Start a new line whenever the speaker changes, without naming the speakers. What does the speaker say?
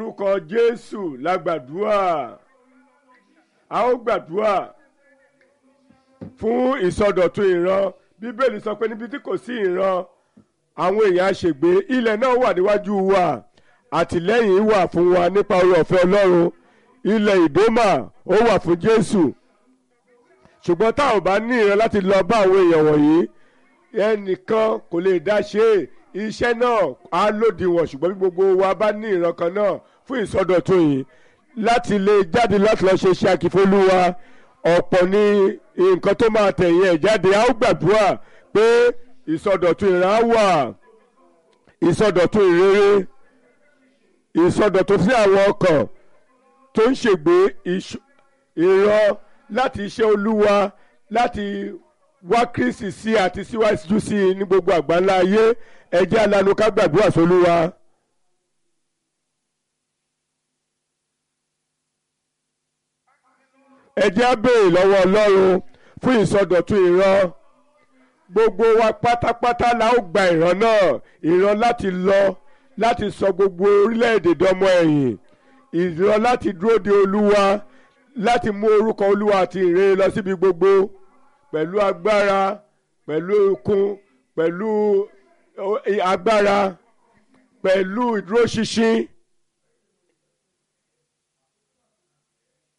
orúkọ jésù la gbàdúrà a ó gbàdúrà fún ìsọdọ̀tun ìran bíbélì sọ pé níbi tí kò sí ìran àwọn èèyàn á ṣègbé ilẹ̀ náà wà níwájú wa àtìlẹ́yìn wà fún wa nípa oore ọ̀fẹ́ ọlọ́run ilẹ̀ ìdómà ó wà fún jésù ṣùgbọ́n tá ò bá ní ìran láti lọ bá àwọn èèyàn wọ̀nyí ẹnìkan kò lè dá ṣe é iṣẹ́ náà á lòdìwọ̀n ṣùgbọ́n bí gbogbo wa bá ní ìran kan náà fún ìsọdọ̀tun yìí láti lè jáde láti lọ ṣe iṣẹ́ àkìfolúwa ọ̀pọ̀ ní nǹkan tó máa tẹ̀yìn ẹ̀ jáde a ó gbàdúrà pé ìsọdọ̀tun ìran á wà ìsọdọ̀tun ìrere ìsọdọ̀tun sí àwọn ọkàn tó ń ṣègbè ìran láti iṣẹ́ olúwa láti wá kristi sí àti síwájú sí i ní gbogbo àgbáńlá ayé ẹ jẹ́ alanu ká gbàdúrà sólúwa. ẹ jẹ́ á béèrè lọ́wọ́ ọlọ́run fún ìsọdọ̀tun ìran gbogbo wa pátápátá la ó gba ìran náà ìran láti lọ láti sọ gbogbo orílẹ̀-èdè dọmọ ẹ̀yìn ìran láti dúró de olúwa láti mú orúkọ olúwa àti ìrere lọ síbi gbogbo pẹ̀lú agbára pẹ̀lú okun pẹ̀lú agbára pẹ̀lú ìdúróṣinṣin